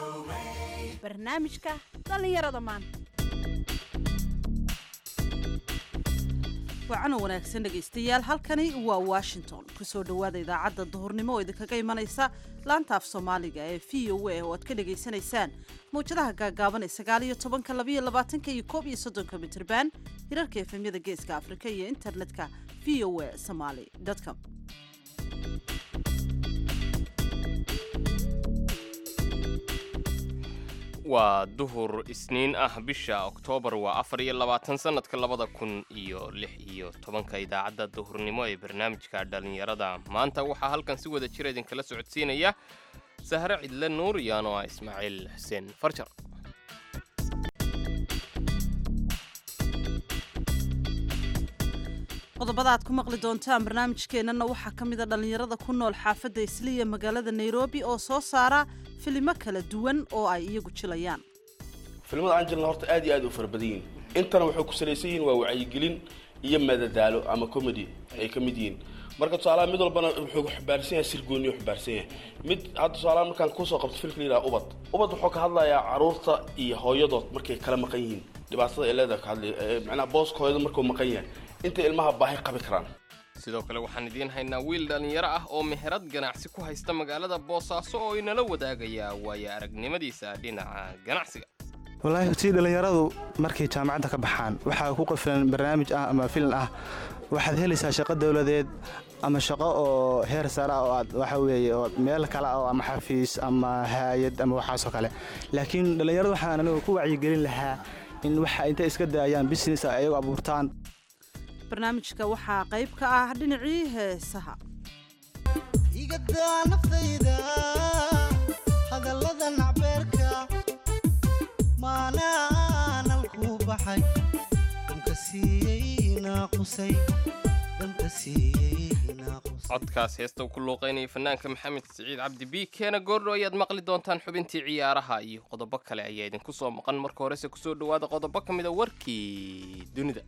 barnaamijka dhallinyarada maanta wacan wanaagsan dhegaystayaal halkani waa washington kusoo dhowaada idaacadda duhurnimo oo idinkaga imanaysa laanta af soomaaliga ee v o a oo aad ka dhagaysanaysaan mawjadaha gaagaaban ee sagaal iyo tobanka labaiyo labaatanka iyo koob iyo soddonka mitirban hirarka efemyada geeska afrika iyo internetka v o a somaly com waa duhur isniin ah bisha oktoobar waa afar iyo labaatan sanadka labada kun iyo lix iyo tobanka idaacadda duhurnimo ee barnaamijka dhallinyarada maanta waxaa halkan si wada jira idinkala socodsiinaya sahre cidle nuur iyo ano ah ismaaciil xuseen farjar qodobada aad ku maqli doontaan barnaamijkeennana waxaa ka mida dhallinyarada ku nool xaafadda isliya magaalada nairobi oo soo saara filimo kala duwan oo ay iyagu jilayaan filimada aan jirna horta aad iyo aad u fara badan yihiin intana waxay ku salaysan yihiin waa wacyigelin iyo madadaalo ama comedy ay ka mid yihiin marka tusaalaha mid walbana wuxuu xambaarsan yahay sir gooniyo xambaarsan yahay mid hadda tusaalaha markaan kusoo qabto filmka la yidhaha ubad ubad wuxuu ka hadlayaa caruurta iyo hooyadood markay kala maqan yihiin dhibaatada ay leedahay ka hadlay macnaha booska hooyada markuu maqan yahay intay ilmaha baahi qabi karaan sidoo kale waxaan idiin haynaa wiil dhallinyaro ah oo meherad ganacsi ku haysta magaalada boosaaso oo inala wadaagayaa waayo aragnimadiisa dhinaca ganacsiga wallaahi tii dhallinyaradu markay jaamacadda ka baxaan waxaa ku qafilan barnaamij ah ama filin ah waxaad helaysaa shaqo dowladeed ama shaqo oo heer sare ah oo aad waxa weeye oo meel kale ah oo ama xafiis ama haayad ama waxaasoo kale laakiin dhallinyaradu waxaan anigu ku wacyigelin lahaa in waxa intay iska daayaan business ay ayagu abuurtaan barnaamijka waxaa qayb ka ah dhinacii heesaha igadaa naftayda hadallada nacbeerka maanaanan ku baxay dhanka siiyey naaqusay dhanka siiyey naaqusay codkaas heesta uu ku luuqaynaya fanaanka maxamed siciid cabdi b keena goordho ayaad maqli doontaan xubintii ciyaaraha iyo qodobo kale ayaa idinku soo maqan marka horese kusoo dhowaada qodobo ka mida warkii dunida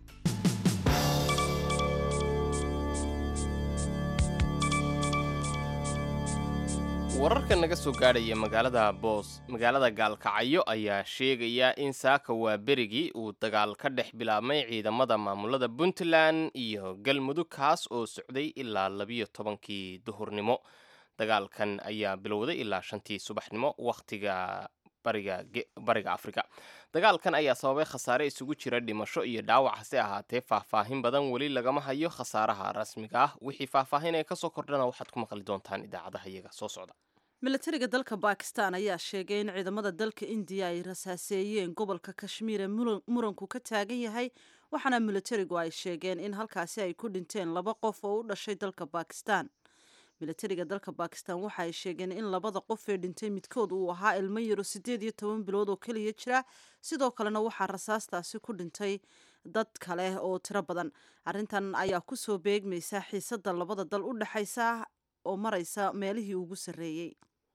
wararka naga soo gaadhaya magaalada boos magaalada gaalkacyo ayaa sheegaya in saaka waa berigii uu dagaal ka dhex bilaabmay ciidamada maamulada puntland iyo galmudug kaas oo socday ilaa labiyo tobankii duhurnimo dagaalkan ayaa bilowday ilaa shantii subaxnimo wakhtiga bariga afrika dagaalkan ayaa sababay khasaare isugu jira dhimasho iyo dhaawac hase ahaatee faahfaahin badan weli lagama hayo khasaaraha rasmiga ah wixii faahfaahin ee kasoo kordhana waxaad ku maqli doontaan idaacadaha iyaga soo socda milatariga dalka bakistan ayaa sheegay in ciidamada dalka indiya ay rasaaseeyeen gobolka kashmiir ee muranku ka taagan yahay waxaana milatarigu ay sheegeen in halkaasi ay ku dhinteen laba qof oo u dhashay dalka bakistan milatariga dalka bakistan waxa ay sheegeen in labada qof ee dhintay midkood uu ahaa ilmo yaro siddeed iyo toban bilood oo keliya jira sidoo kalena waxaa rasaastaasi ku dhintay dad kale oo tiro badan arrintan ayaa kusoo beegmaysa xiisada labada dal u dhexaysa oo maraysa meelihii ugu sarreeyey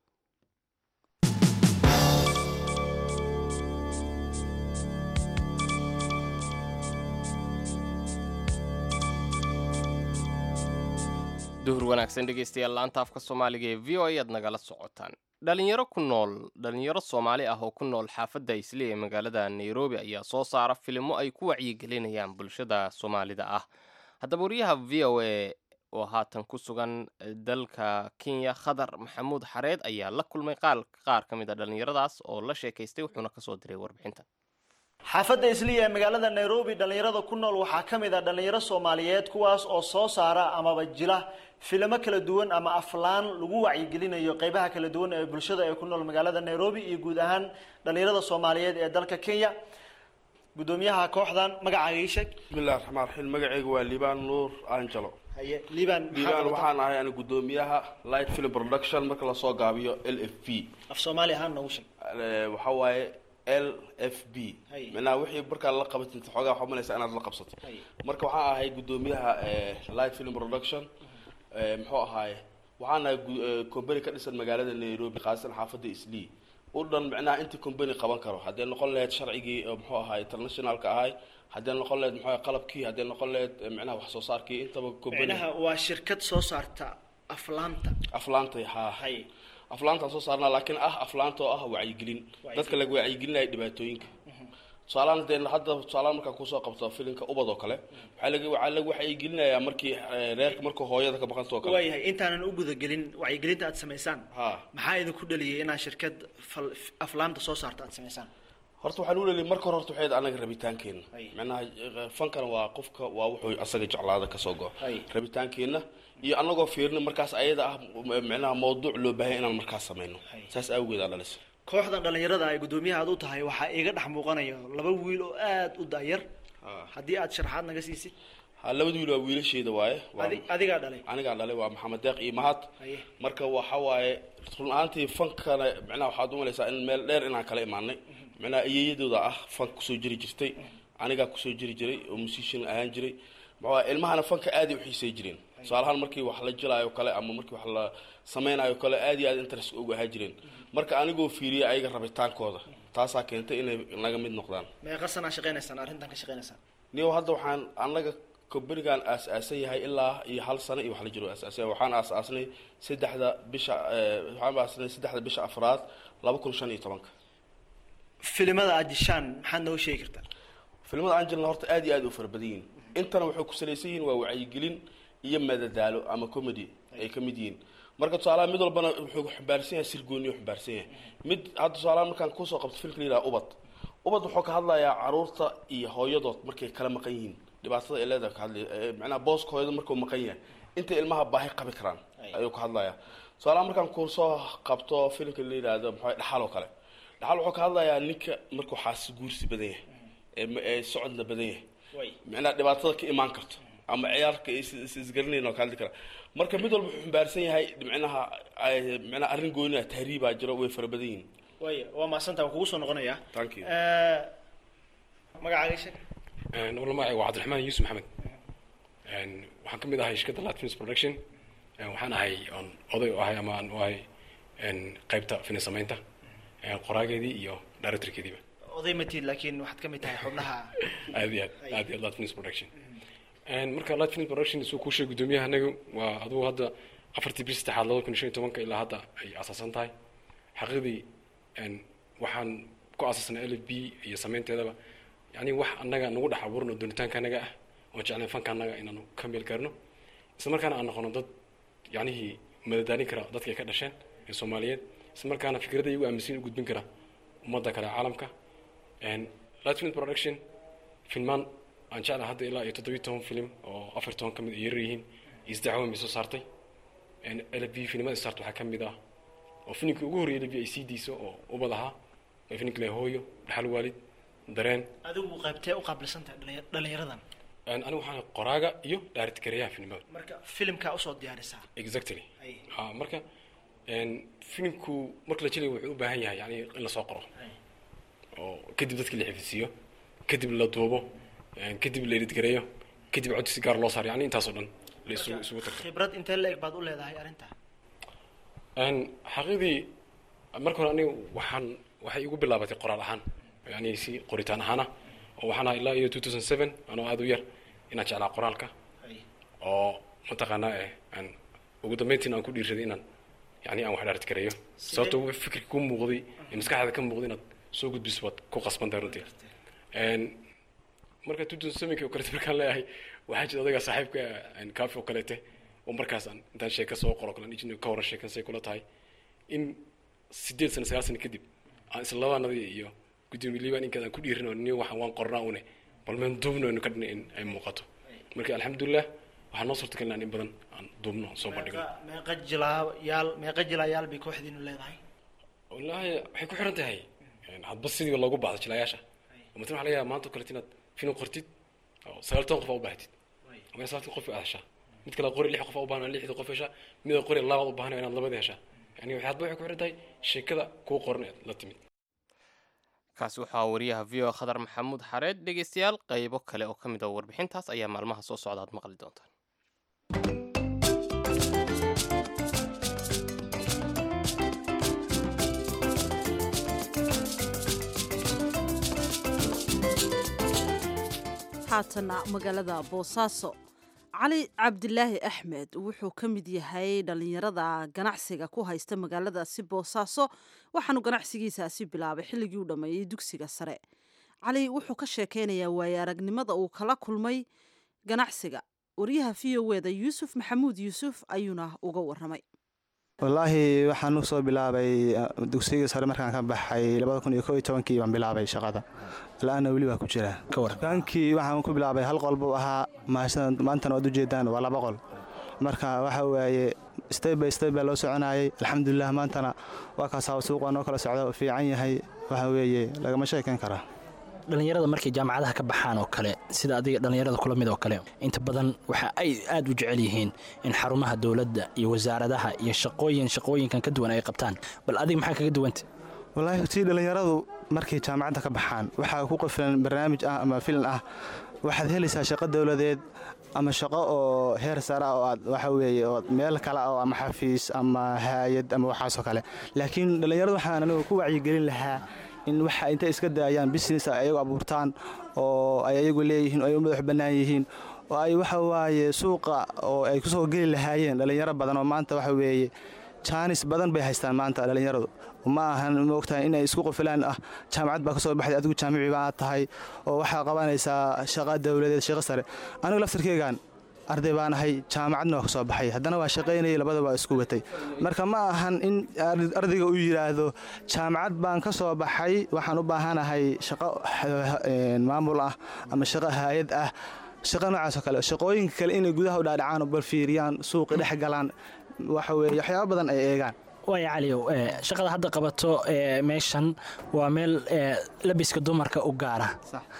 duhur wanaagsan dhegaystayaal laanta afka soomaaliga ee v o a aad nagala socotaan dhalinyaro ku nool dhalinyaro soomaali ah oo ku nool xaafadda isli ee magaalada nairobi ayaa soo saara filimo ay ku wacyigelinayaan bulshada soomaalida ah haddaba wariyaha v o a oo haatan ku sugan dalka kenya khadar maxamuud xareed ayaa la kulmay qaar ka mid a dhallinyaradaas oo la sheekaystay wuxuuna kasoo diray warbixinta xaafadda isliya ee magaalada nairobi dhallinyarada ku nool waxaa ka mid ah dhallinyaro soomaaliyeed kuwaas oo soo saara amaba jila filimo kala duwan ama aflaan lagu wacyigelinayo qeybaha kala duwan ee bulshada ee ku nool magaalada nairobi iyo guud ahaan dhallinyarada soomaaliyeed ee dalka kenya gudoomiyaha kooxdan magacaaga ii sheeg bismillahi raxmaan raxiim magacayga waa liibaan nuur angelo haye liban liibaan waxaan ahay ana gudoomiyaha light film production marka lasoo gaabiyo l f p af soomaali ahaan noogu sheeg waxa waaye l f b Hay. micnaha wixii markaa la qabatin xoogaa waxaa umalaysaa inaad la qabsato Hay. marka waxaan ahay gudoomiyaha light film production Eh, muxuu ahaaye waxaan ahay gu- eh, company ka dhisan magaalada nairobi khaasatan xaafadda islii u dhan micnaha intii company qaban karo haddee noqon lahayd sharcigii oo muxuu ahaay internationalka ahay haddee noqon lahayd muxuu ahaay qalabkii haddee noqon lahayd eh, micnaha wax soo saarkii intaba company micnaha waa shirkad soo saarta aflaanta aflaantay haa hay aflaantaan soo saarnaa laakiin ah aflaanta oo ah wacyigelin dadka laga wacyigelinaya dhibaatooyinka tusaalahaan dee hadda tusaalahaan markaan kusoo qabto filimka ubad oo kale waxaa laga waxaa laga wacyigelinayaa markii eh, reerka markuu hooyada ka baqanto oo kale waayahay intaanan u gudagelin wacyigelinta aad samaysaan ha maxaa idinku dhaliyay inaad shirkad fal- aflaamta soo saarta aad samaysaan horta waxaan u leeyahay marka hore horta waxay anaga rabitaankeenna Ay. macnaha eh, fankana waa qofka waa wuxuu asaga jeclaada kasoo go Ay. rabitaankeenna iyo anagoo fiirina markaas ayada ah m- macnaha mawduuc loo baahan inaan markaas sameyno Ay. saas awgeed aa dhalis kooxdan dhalinyarada ay guddoomiyaha aad u tahay waxaa iiga dhex muuqanaya laba wiil oo aad u daayar haddii aad sharaxaad naga siisid ha labada wiil waa wiilasheeda waaye waa Adi- adigaa dhalay anigaa dhalay waa maxamed deeq iyo mahad Haye. marka waxa waaye run ahaantii fankana macnaha waxaad umalaysaa in meel dheer inaan kala imaanay macnaha iyayadooda ah fank kusoo jiri jirtay anigaa kusoo jiri jiray oo musician ahaan jiray maxaa ilmahana fanka aad ay u xiisay jireen tusaalahaan markii wax la jilaayo kale ama markii wax la sameynayo kale aad iyo aad interest ugu ahaa jireen marka anigoo fiiriyay ayaga rabitaankooda taasaa keentay inay naga mid noqdaan meeqa sanaa shaqaynaysaan arrintan ka shaqaynaysaan niyo hadda waxaan anaga kombanigan aas-aasan yahay ilaa iyo hal sano iyo wax la jiro aas-aasan yahay. waxaan aas-aasnay saddexda bisha eh, waxaan aas-aasnay saddexda bisha afraad laba kun shan iyo tobanka filimada aad dishaan maxaad noo sheegi kartaa filimada aan jirna horta aad iyo aad u fara badan yihiin intana waxay ku salaysan yihiin waa wacyigelin iyo madadaalo ama comedy ay ka mid yihiin marka tusaalaha mid walbana wuxuu xambaarsan yahay sirgooniyo xambaarsan yahay mid hadda tusaalaha markaan kusoo qabto filmka la yidhaha ubad ubad wuxuu ka hadlayaa caruurta iyo hooyadood markay kala maqan yihiin dhibaatada ay leedahay ka hadlaya Eh, macnaha booska hooyada markuu maqan yahay intay ilmaha baahi qabi karaan ayuu ka hadlayaa tusaalaha markaan kusoo qabto filmka la yidhaahdo maxaa dhaxal oo kale dhaxal wuxuu ka hadlayaa ninka markuu xaasi guursi badan yahay ee ma- ee socodna badan yahay macnaha dhibaatada ka imaan karto ama ciyaarka is- is- isgaranayn oo ka hadli kara marka mid walba wuxuu xambaarsan yahay macnaha ay- macnaha arrin gooniha tahriibaa jiro way fara badan yihiin waaya waa mahadsanta waan kugu soo noqonayaa Thank you. Eh, magacaaga sheeg walla magacayga waa cabdiraxmaan yuusuf maxamed Een, waxaan ka mid ahay shirkadda lat films production Een, waxaan ahay oon oday u ahay ama aan u ahay een, qaybta filim samaynta een, qoraageedii iyo directorkeediiba oday matid laakiin waxaad ka mid tahay xubnaha aad iyo aad aad iyo aad lat films production Een, marka lat films production suu kuu sheegay guddoomiyaha anagu waa adugu hadda afartii bil saddexaad labada kun iyo shan iyo tobanka ilaa hadda ay asaasan tahay xaqiiqdii een, waxaan ku asaasnay l b iyo samaynteedaba yani wax annaga nagu dhex abuurno doonitaanka anaga ah oon jeclayn fanka annaga inaanu ka meel gaarno isla markaana aan noqono dad yacnihii madadaalin kara dadka ay ka dhasheen ee soomaaliyeed isla markaana fikradda iyagu aaminsan u gudbin kara ummadda kale caalamka latfilm production filmaan aan jeclahay hadda ilaa iyo toddobiyi toban film oo afar toban ka mid ay yarar yihiin iyo saddex weyn bay soo saartay l b filimada saarta waxaa ka mid ah oo filimkii ugu horreeyay l b ay sii diiso oo ubad ahaa oo filimkii le hooyo dhaxal waalid dareen adigu qaybtee u qaabilsan tahay dhalinya- dhalinyaradan Een, anigu waxaan qoraaga iyo dhaaritgareeyaha filimada marka filimkaa usoo diyaarisaa exactly Ay. ha marka een, filimku marka la jelayo wuxuu u baahan yahay yani in lasoo qoro oo kadib dadki la xifisiiyo kadib la duubo een, kadib la editgareeyo kadib codsi si gaar loo saaro yani intaasoo dhan la isugu isugu tagto khibrad intee la eg baad u leedahay arrintaa Een, xaqiiqdii marka hore aniga waxaan waxay igu bilaabatay qoraal ahaan yani si qoritaan ahaana oo waxaan ahaa ilaa iyo 2007 anoo aada u yar inaan jeclaa qoraalka oo mataqaanaa eh aan ugu dambeyntiina aan ku dhiirsaday inaan yani aan wax dhaarit gareeyo sababto fikirka ku muuqday ee maskaxda ka muuqday inaad soo gudbiso waad ku qasbantahay runtii Een, marka 2007 oo kaleete markaan leeyahay waxaa jira odayga saaxiibka aan kaafi oo kaleete oo markaas aan intaan sheeka soo qoro kale ijin ka waran sheekan say kula tahay in sideed sano sagaal sano kadib aan isla labaanadii iyo gudoomiye liibaan inkaad aan ku dhiirin oo ni waxaan waan qornaa une bal meen duubno inu ka dhinay in ay muuqato marka alxamdulilah waxaa noo suurta galnaa in badan aan duubno soo bandhigno meeqa meeqa jilaayaal meeqa jilaayaal bay kooxdiinu leedahay wallaahi waxay ku xiran tahay Een, hadba sidii loogu baahdo jilayaasha oo matan waxa laga yaaba maanta oo kaleet inaad film qortid oo sagaal toban qof aa u baahatid ama inaad sagaaltan qof aad heshaa mid kale qori lix qof aa u baahan lixda qof heshaa mid a qori labaad u baahan inaad labada heshaa yani waxay hadba waxay ku xiran tahay sheekada kuu qoran ee la timid kaasi waxaa wariyaha v o khadar maxamuud xareed dhegeystayaal qaybo kale oo ka mid ah warbixintaas ayaa maalmaha soo socda aad maqli doontaan haatana magaalada boosaaso cali cabdilaahi axmed wuxuu ka mid yahay dhallinyarada ganacsiga ku haysta magaaladaasi boosaaso waxaanu ganacsigiisaasi bilaabay xilligii u dhammeeyey dugsiga sare cali wuxuu ka sheekeynayaa waaye aragnimada uu kala kulmay ganacsiga wariyaha v o eda yuusuf maxamuud yuusuf ayuuna uga waramay wallaahi waxaan u soo bilaabay dugsigii sare markaan ka baxay kii baan bilaabay shaqada la-aana weli waa ku jira dukaankii waxaan ku bilaabay hal qol buu ahaa maantana waad ujeedaan waa laba qol marka waxa waaye steb by steb baa loo soconayay alxamdulilah maantana waa kaasaa suuqa noo kala socda fiican yahay waxa weeye lagama sheekayn karaa dhallinyarada markay jaamacadaha ka baxaan oo kale sida adiga dhallinyarada kula mid oo kale inta badan waxa ay aad u jecel yihiin in xarumaha dowladda iyo wasaaradaha iyo shaqooyin shaqooyinkan ka duwan ay qabtaan bal adiga maxaa kaga duwanta wallaahi tii dhallinyaradu markay jaamacadda ka baxaan waxaa ku qafilan barnaamij ah ama filan ah waxaad helaysaa shaqo dowladeed ama shaqo oo heer sare ah oo aad waxa weeye oo meel kale oo ama xafiis ama haayad ama waxaasoo kale laakiin dhallinyaradu waxaan anigu ku wacyigelin lahaa in waxa intay iska daayaan business ay ayagu abuurtaan oo ay ayagu leeyihiin oo ay u madax bannaan yihiin oo ay waxa waaye suuqa oo ay ku soo geli lahaayeen dhallinyaro badan oo maanta waxa weeye jaanis badan bay haystaan maanta dhallinyaradu ma ahan moogtahay inay isku qofilaan ah jaamacad baa ka soo baxday adigu jaamici baa tahay oo waxaa qabanaysaa shaqa dowladeed shaqo sare anigu laftarkeygan arday baan ahay jaamacadna waa ka soo baxay haddana waa shaqaynayay labada waa isku watay marka ma ahan in ardayga uu yidhaahdo jaamacad baan ka soo baxay waxaan u baahanahay shaqo maamul ah ama shaqo haayad ah shaqo noocaasoo kale shaqooyinka kale inay gudaha u dhaadhacaan oo balfiiriyaan suuqi dhex galaan waxa weeye waxyaaba badan ay eegaan waaya caliyow shaqada hadda qabato meeshan waa meel labiska dumarka u gaara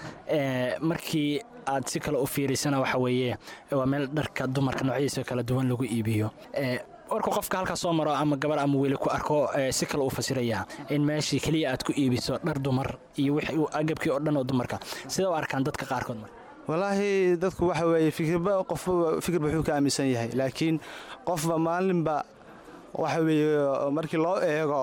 markii aad si kale u fiirisana waxa weeye waa meel dharka dumarka noocyadiisa kala duwan lagu iibiyo warku qofka halkaas soo maro ama gabar ama weli ku arko si kale uu fasirayaa in meeshii keliya aad ku iibiso dhar dumar iyo wixii agabkii oo dhan oo dumarka sida u arkaan dadka qaarkood marka wallaahi dadku waxa weeye fikirba qofba fikirba wuxuu ka aaminsan yahay laakiin qofba maalinba waxa weeye markii loo eego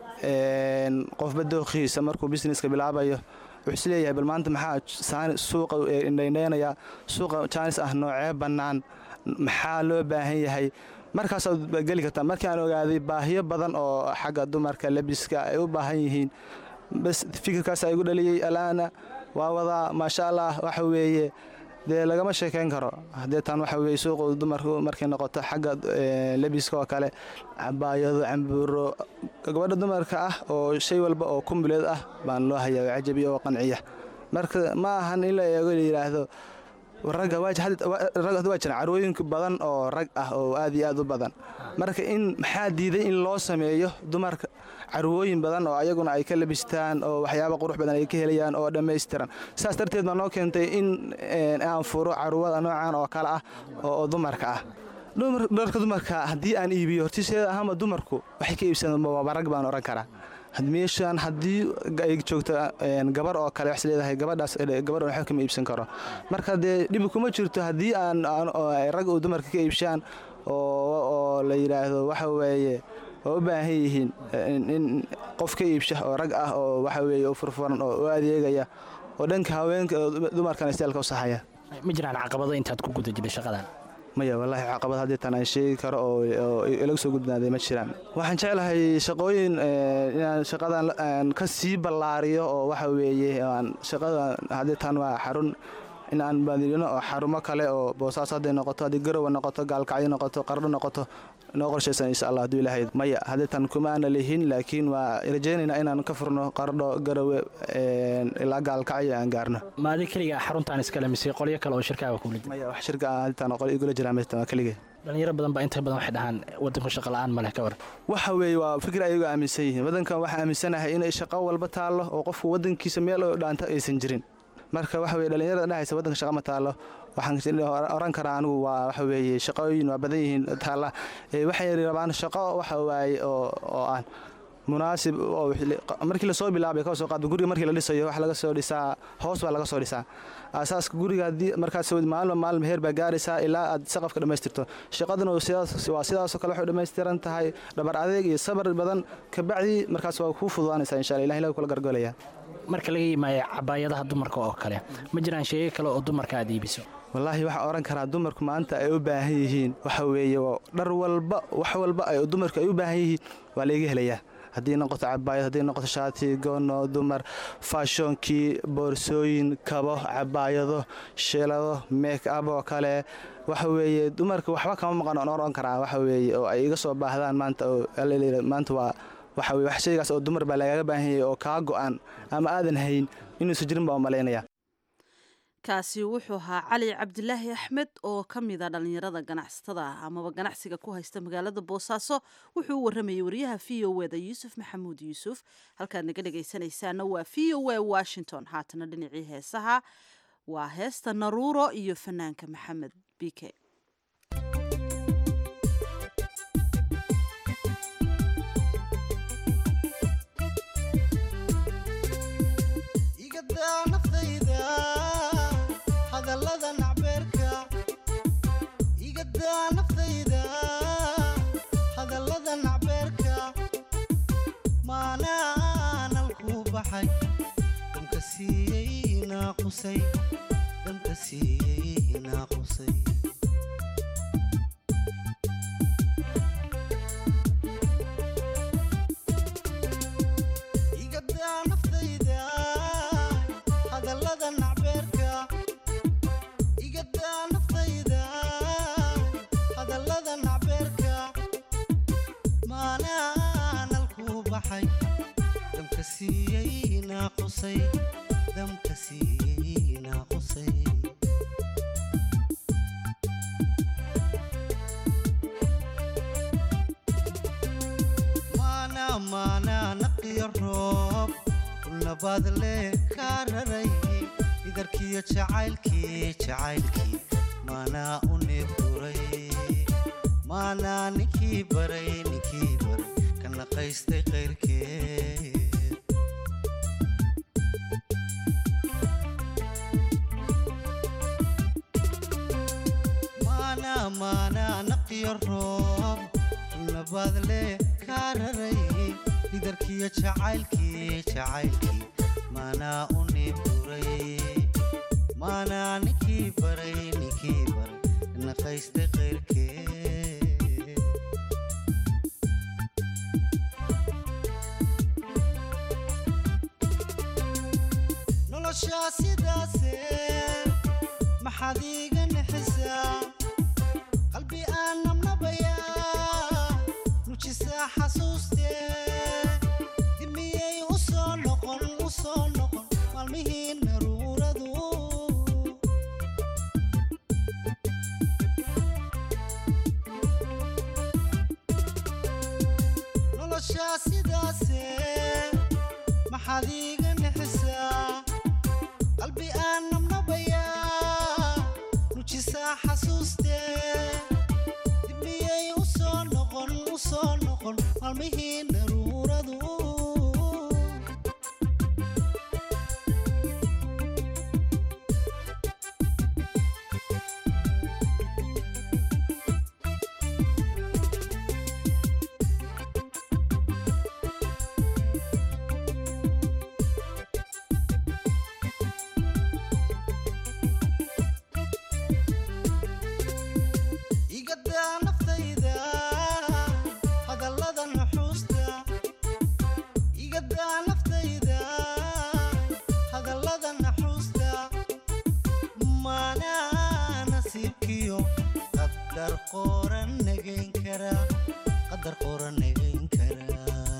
qofba dookhiisa markuu businesska bilaabayo wuxuu isleeyahay bal maanta maxaa suuqa indhaynaynayaa suuqa jaanis ah noocee bannaan maxaa loo baahan yahay markaasaad geli kartaa markii aan ogaaday baahiyo badan oo xagga dumarka labiska ay u baahan yihiin bas fikirkaas igu dhaliyey alaana waa wadaa maasha allah waxa weeye dee lagama sheekayn karo haddee taan waxa weye suuqa dumarku markay noqoto xagga lebiska oo kale cabaayado cambuuro gabadha dumarka ah oo shay walba oo kumbileed ah baan loo hayaa oo cajabiya oo qanciya marka ma ahan in la eego la yidhaahdo ragga waa jiraan carwooyinka badan oo rag ah oo aad iyo aad u badan marka in maxaa diiday in loo sameeyo dumarka carwooyin badan oo ayaguna ay ka labistaan oo waxyaaba qurux badan ay ka helayaan oo dhammaystiran saas darteed baa noo keentay in aan furo carwada noocan oo kale ah oo dumarka ah dharka dumarka haddii aan iibiyo hortiiseeda ahama dumarku waxay ka iibsadaan waaba rag baan oran karaa meeshaan haddii ay joogto gabar oo kale wax leedahay gabadhaas gabar waxba kama iibsan karo marka dee dhibi kuma jirto haddii aan rag uu dumarka ka iibshaan oo la yidhaahdo waxa weeye waa u baahan yihiin in qof ka iibsha oo rag ah oo waxa weeye u furfuran oo u adeegaya oo dhanka haweenka dumarkana istaalka u sahaya ma jiraan caqabado intaad ku guda jirtay shaqadan maya wallaahi caqabad haddii tan aan sheegi karo oo ilagu soo gudbnaaday ma jiraan waxaan jeclahay shaqooyin inaan shaqadan ka sii ballaariyo oo waxa weeye shaqada haddii tan waa xarun in aan baadilino oo xarumo kale oo boosaaso hadday noqoto haddii garowa noqoto gaalkacyo noqoto qardho noqoto noo qorshaysan insha allah hadduu ilahayd maya haddii tan kuma aana lihin laakiin waa rajaynaynaa inaan ka furno qardho garowe ilaa gaalkacyo aan gaarno maadi keliga xaruntaan iskale mise qolyo kale oo shirkaaga kula jira maya wax shirka ah haddii tan qol igula jiraan mayta waa keligee dhalinyaro badan baa inta badan waxay dhahaan wadanku shaqa la'aan ma leh ka war waxa weeye waa fikir ayagu aaminsan yihiin waddankan waxaa aaminsanahay inay shaqo walba taallo oo qofku waddankiisa meel oo dhaanta aysan jirin marka waxa weye dhalinyarada dhahaysa waddanka shaqa ma taallo waxaan oran karaa anigu waa waxa weeye shaqooyin waa badan yihiin taalla waxay rabaan shaqo waxa waaye oo aan munaasib oo markii lasoo bilaabay ka soo qaadba guriga markii la dhisayo wax laga soo dhisaa hoos baa laga soo dhisaa asaaska guriga haddii markaas maalma maalma heer baa gaaraysaa ilaa aad saqafka dhammaystirto shaqaduna waa sidaasoo kale waxay dhammaystiran tahay dhabar adeeg iyo sabar badan kabacdii markaas waa kuu fududaanaysaa insha allah ilahi kula gargolaya marka laga yimaaya cabaayadaha dumarka oo kale ma jiraan sheego kale oo dumarka aad iibiso wallaahi waxaa oran karaa dumarku maanta ay u baahan yihiin waxa weeye waa dhar walba wax walba ay dumarku ay u baahan yihiin waa laga helayaa haddii noqoto cabaayad haddii noqoto shaati goono dumar faashoonkii boorsooyin kabo cabaayado shilado make up oo kale waxa weeye dumarka waxba kama maqan oon oran karaa waxa weeye oo ay iga soo baahdaan maanta oo alaleeyahay maanta waa waxa weye wax shaygaas oo dumar baa lagaga baahan yahay oo kaa go'an ama aadan hayn inuusan jirin baa u malaynaya kaasi wuxuu ahaa cali cabdilaahi axmed oo ka mid a dhallinyarada ganacsatada ah amaba ganacsiga ku haysta magaalada boosaaso wuxuu u waramayay wariyaha v o eda yuusuf maxamuud yuusuf halkaad naga dhegaysanaysaana waa v o e washington haatana dhinacii heesaha waa heesta naruuro iyo fanaanka maxamed bike igadaa naftayda hadallada nacbeerka igadaa naftayda hadallada nacbeerka maanaanan ku baxay dhanka siiyey naaqusay dhanka siiyey naaqusay igadaa naftayda hadallada nacbeerka igadaa naftayda hadallada nacbeerka maanaanan ku baxay damka siiyey naaqusay damka siiyey naaqusay maana maana naqiyo roob nabaad lee kaa raray idarkiyo jacaylkii jacaylkii maanaa u neebduray maanaa ninkii baray ninkii baray ka naqaystay qayrkeed maana maana naqiyo roob nabaad lee kaa raray idarkiyo jacaylkii jacaylkii maanaa u neebduray maanaa ninkii baray ninkii baray ka naqaystay qayrkeed noloshaa sidaase maxaad iiga nixisaa qalbi aan nabnabayaa nujisaa xasuustee dimiyey u soo noqon u soo noqon maalmihii naruuradu noloshaa sidaase maxaad iiga nixisaa qalbi aan nabnabayaa nujisaa xasuustee dibmiyey u soo noqon u soo noqon maalmihii naruuradu igadaa naftayda hadallada nuxuusta igadaa naftayda hadallada naxuusta maanaa nasiibkiyo qadar qoran nagayn kara qadar qoran nagayn kara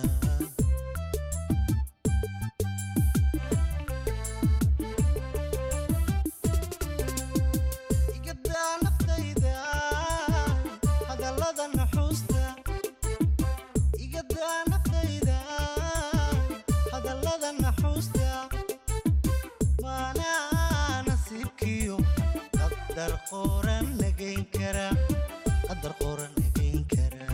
igadaa naftayda hadallada nuxuusta igadaa naftayda hadallada naxuusta maanaa nasiibkiyo qadar qoran nagayn kara qadar qoran nagayn kara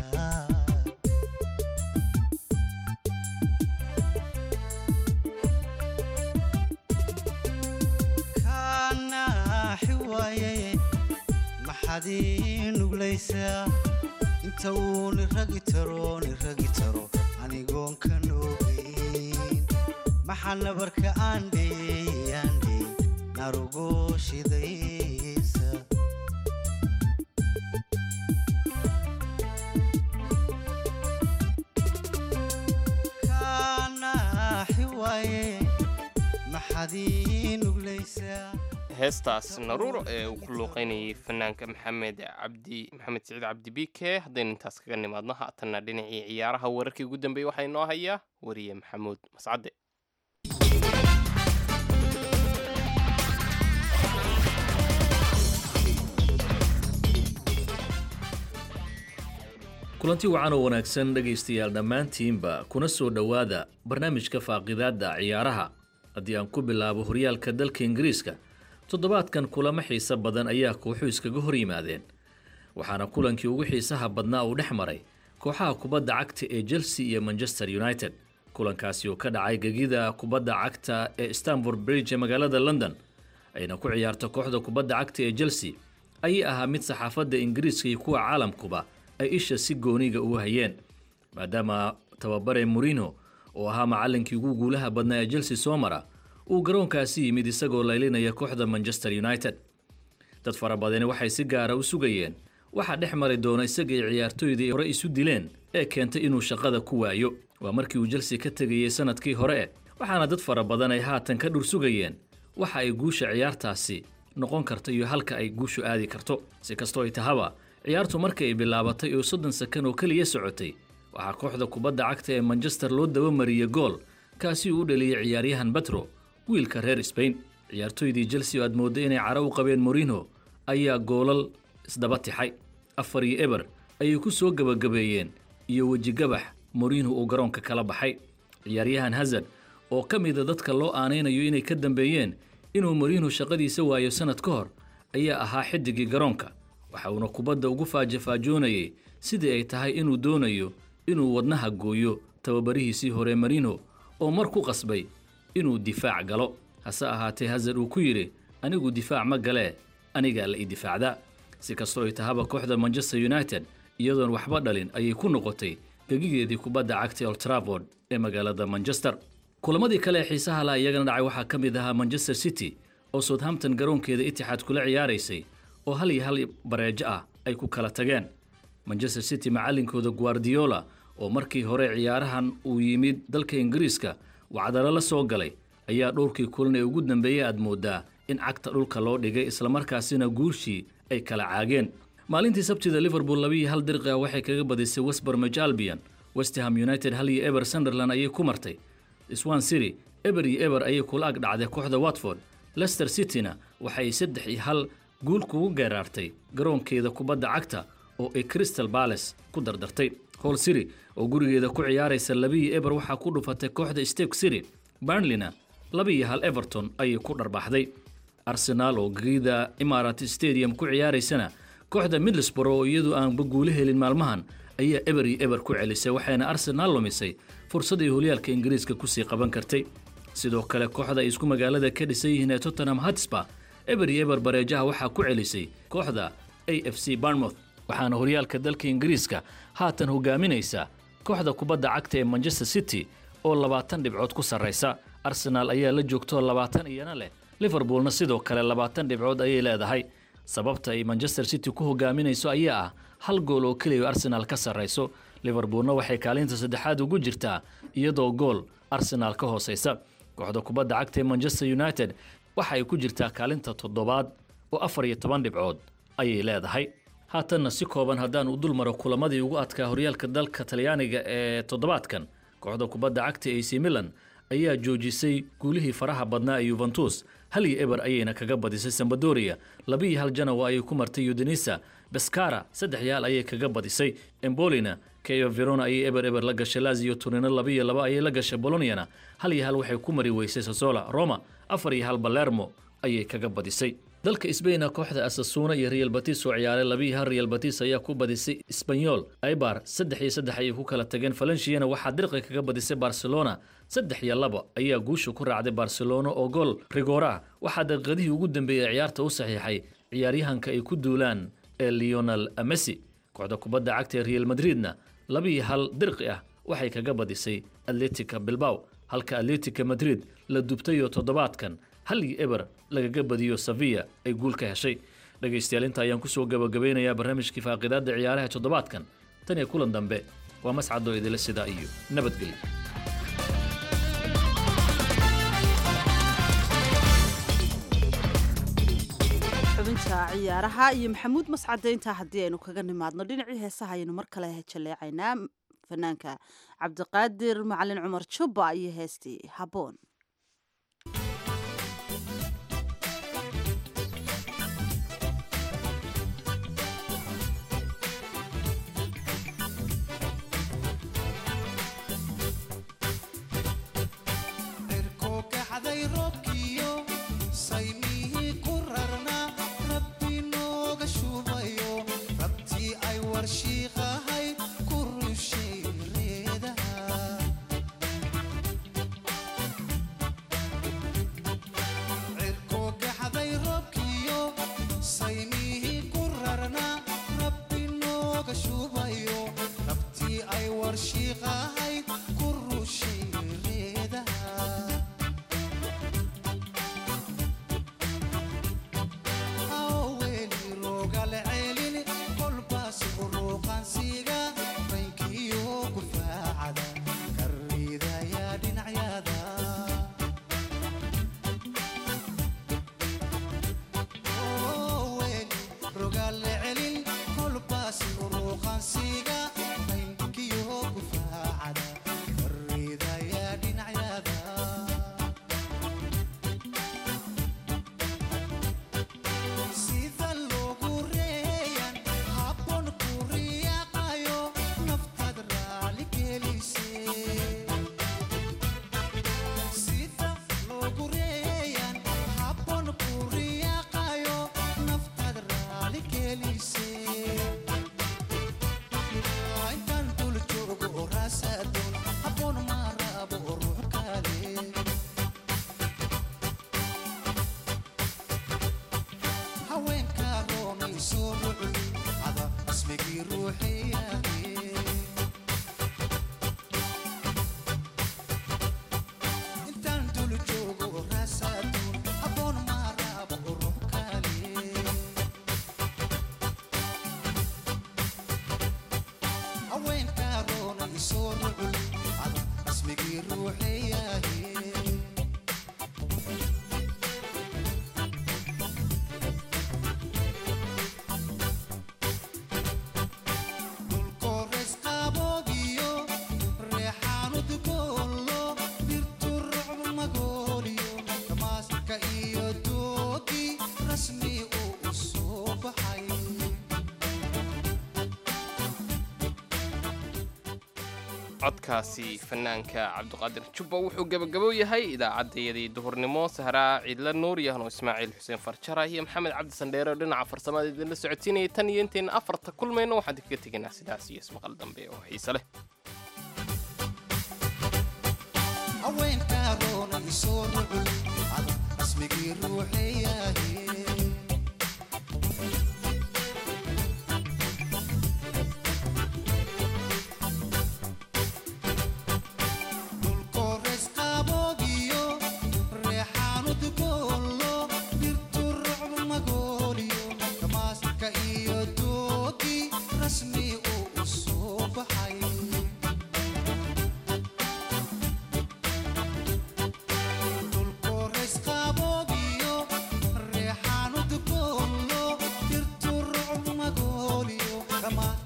kaanaaxi waaye maxaad ii nuglaysaa inta uu niragi taro niragi taro anigoon ka noogayn maxaa nabarka aan dheeyey aan dheey narugo shidaysa maxaad ii nuglaysaa heestaas naruuro ee uu ku luuqeynayay fanaanka maxamed cabdi maxamed siciid cabdi bike haddaynu intaas kaga nimaadno haatanna dhinacii ciyaaraha wararkii ugu dambeeyey waxaa inoo hayaa wariye maxamuud mascade kulanti wacan oo wanaagsan dhegaystayaal dhammaantiinba kuna soo dhowaada barnaamijka faaqidaadda ciyaaraha haddii aan ku bilaabo horyaalka dalka ingiriiska toddobaadkan kulamo xiise badan ayaa kooxu iskaga hor yimaadeen waxaana kulankii ugu xiisaha badnaa uu dhex maray kooxaha kubadda cagta ee chelsea iyo manchester united kulankaasi oo ka dhacay gegida kubadda cagta ee stanford bridge ee magaalada london ayna ku ciyaarto kooxda kubadda cagta ee chelsea ayay ahaa mid saxaafadda ingiriiska iyo kuwa caalamkuba ay isha si gooniga ugu hayeen maadaama tababare morino oo ahaa macallinkii ugu guulaha badnaa ee chelsea soo mara uu garoonkaasi yimid isagoo laylinaya kooxda manchester united dad fara badani waxay si gaara u sugayeen waxaa dhex mari doona isaga iyo ciyaartooydii hore isu dileen ee keentay inuu shaqada ku waayo waa markii uu chelsea ka tegayey sanadkii hore e waxaana dad fara badan ay haatan ka dhur sugayeen waxa ay guusha ciyaartaasi noqon karta iyo halka ay guushu aadi karto si kastoo ay tahaba ciyaartu markii ay bilaabatay oo soddon sakan oo keliya socotay waxaa kooxda kubadda cagta ee manchester loo dabamariyey gool kaasi uu u dhaliyey ciyaaryahan betro wiilka reer sbain ciyaartooydii chelsea oo aad moodday inay caro u qabeen morino ayaa goolal isdaba tixay afar iyo eber ayay ku soo gebagabeeyeen iyo wejigabax morino uu garoonka kala baxay ciyaaryahan hazard oo ka mida dadka loo aanaynayo inay ka dambeeyeen inuu morino shaqadiisa waayo sannad ka hor ayaa ahaa xidigii garoonka waxa uuna kubadda ugu faajafaajoonayay sidii ay tahay inuu doonayo inuu wadnaha gooyo tababarihiisii hore marino oo mar ku qasbay inuu difaac galo hase ahaatee hazard uu ku yidhi anigu difaac ma galee anigaa la ii difaacdaa si kastoo ay tahaba kooxda manchester united iyadoon waxba dhalin ayay ku noqotay gegigeedii kubadda cagta old trafford ee magaalada manchester kulamadii kale ee xiisaha la iyagana dhacay waxaa ka mid ahaa manchester city oo southampton garoonkeeda itixaad kula ciyaaraysay oo hal iyo hal bareejo ah ay ku kala tageen manchester city macallinkooda guardiola oo markii hore ciyaarahan uu yimid dalka ingiriiska wacdalo la soo galay ayaa dhowrkii kulan ee ugu dambeeyey aad mooddaa in cagta dhulka loo dhigay islamarkaasina guushii ay kala caageen maalintii sabtida liverpool labiiyo hal dirqi ah waxay kaga badisay westbermage albion westham united hal iyo eber sunderland ayay ku martay swan city eber iyo eber ayay kula ag dhacday kooxda watford leicester cityna waxay saddex iyo hal guul kugu geeraartay garoonkeeda kubadda cagta oo ay crystal bales ku dardartay hol city oo gurigeeda ku ciyaaraysa labiiyo eber waxaa ku dhufatay kooxda stake city burnleyna labiiyo hal everton ayay ku dharbaaxday arsenaal oo gegida imarat stadium ku ciyaaraysana kooxda middlesborough oo iyadu aanba guulo helin maalmahan ayaa eber iyo eber ku celisay waxayna arsenaal lumisay fursadii holyaalka ingiriiska kusii qaban kartay sidoo kale kooxda ay isku magaalada ka dhisan yihiin ee tottenham hotspur eber iyo eber bareejaha waxaa ku celisay kooxda a f c barnmouth waxaana horyaalka dalka ingiriiska haatan hogaaminaysa kooxda kubadda cagta ee manchester city oo labaatan dhibcood ku sarraysa arsenaal ayaa la joogtoo labaatan iyana leh liverpoolna sidoo kale labaatan dhibcood ayay leedahay sababta ay manchester city ku hogaaminayso ayaa ah hal gool oo keliya arsenaal ka sarrayso liverpoolna waxay kaalinta saddexaad ugu jirtaa iyadoo gool arsenaal ka hoosaysa kooxda kubadda cagta ee manchester united waxa ay ku jirtaa kaalinta toddobaad oo afar iyo toban dhibcood ayay leedahay haatanna si kooban haddaan u dul maro kulamadii ugu adkaa horyaalka dalka talyaaniga ee toddobaadkan kooxda kubadda cagta ac milan ayaa joojisay guulihii faraha badnaa ee yuventus hal iyo eber ayayna kaga badisay sambadoria labiiyo hal janawa ayay ku martay udinisa beskara saddex yaal ayay kaga badisay embolina keo verona ayay eber eber la gashay lazio turino labiiyo laba ayay la gashay boloniana hal iyo hal waxay ku mari weysay sasola roma afar iyo hal balermo ayay kaga badisay dalka sbaina kooxda asasuuna iyo real batis oo ciyaaray labiiyo hal real batis ayaa ku badisay sbanyol aibar saddex iyo saddex ayay ku kala tageen valenciana waxaa dirqi kaga badisay barcelona saddex iyo laba ayaa guusha ku raacday barcelona oo gool rigora waxaa daqiiqadihii ugu dambeeyey ciyaarta u saxiixay ciyaaryahanka ay ku duulaan ee leonel messi kooxda kubadda cagta ee real madridna labiiyo hal dirqi ah waxay kaga badisay atletica bilbaw halka atletica madrid la dubtayoo toddobaadkan hal iyo eber lagaga badiyo sevilla ay guul ka heshay dhegaystayaal inta ayaan kusoo gabagabeynayaa barnaamijkii faaqidaadda ciyaaraha toddobaadkan tan iyo kulan dambe waa mascadoo idila sidaa iyo nabadgelyo barnaamijka ciyaaraha iyo maxamuud mascadeynta haddii aynu kaga nimaadno dhinacii heesaha ayaynu mar kale jaleecaynaa fanaanka cabdiqaadir macalin cumar jubba iyo heestii haboon cirkookaxday roobkiyo saymihii ku rarna rabbi nooga shubayo rabtii ay warshiiqahay ku rushay reedaha cirkookaxday roobkiyo saymihii ku rarna rabbi nooga shubayo rabtii ay warshiiqahay ku rushay reedaha aweli roogale celin kolbaas uruuqansiga rankiyo gufaacada karridaya dhinacyada Oweli roogale celin kolbaas uruuqansiga rankiyo gufaacada karridaya dhinacyada sida loogu reeyan habboon ku riyaaqayo naftaad raali gelisee sida loogu reeyan habboon ku riyaaqayo naftaad raali gelisee intaan dul joogo oo raasadoon habboon ma rabo ruux kale haweenka roonay soo rucul ada ismigii ruuxiyahe intaan dul joogo raasaduun habboon maa rabo ruux kale haweenka roonay soo rucul ada ismigii ruuxiyahe dulkoores qaboobiyo reexaanud goollo dhirtu rucb magooliyo damaaska iyo doogi rasmi uu u soo baxay codkaasi fanaanka cabdiqaadir jubba wuxuu gebagabo yahay idaacaddayadii duhurnimo sahraa ciidla nuur iyo hano ismaaciil xuseen farjara iyo maxamed cabdi sandheere oo dhinaca farsamada idinla socodsiinayay tan iyo intayna afarta kulmayno waxaan idinkaga tegaynaa sidaas iyo ismaqal dambe oo xiise leh haweenka roonay soo rucul ada ismigii ruuxiyahe dulkoores qaboobiyo reexaanud goollo dhirtu rucb magooliyo damaaska iyo doogi rasmi uu u soo baxay dulkoores qaboobiyo reexaanud goollo dhirtu rucb magooliyo dhammaan